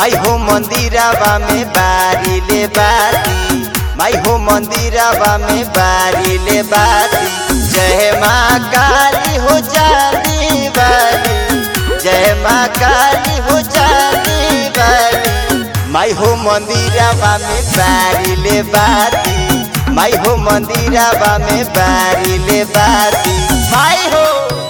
माई हो मंदिरावा में बारी ले बाती माई हो मंदिरावा में बारी ले बाती जय माँ काली हो जानी वाली जय माँ काली हो जानी वाली माई हो मंदिरावा में बारी ले बाती माई हो मंदिरावा में बारी ले बाती माई हो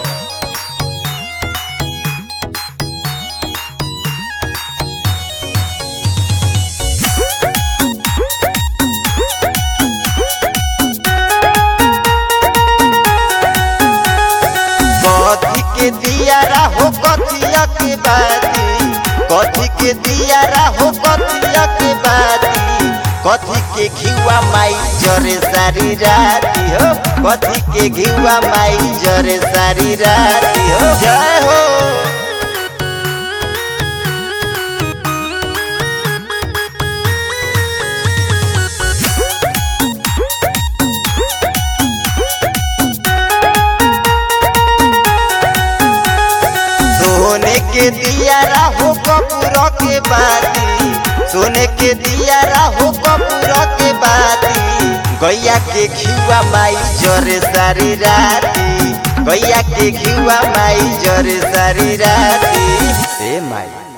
कथी के दियारा हो कथिया के बाती कथी के दियारा हो कथिया के बाती कथी के घिवा माई जरे सारी राती हो कथी के घिवा माई जरे सारी राती हो जय हो सोने के दियारा हो कपूर के बाती सोने के दियारा हो कपूर के बाती गैया के घिवा माई जरे सारी राती गैया के घिवा माई जरे सारी राती ए माई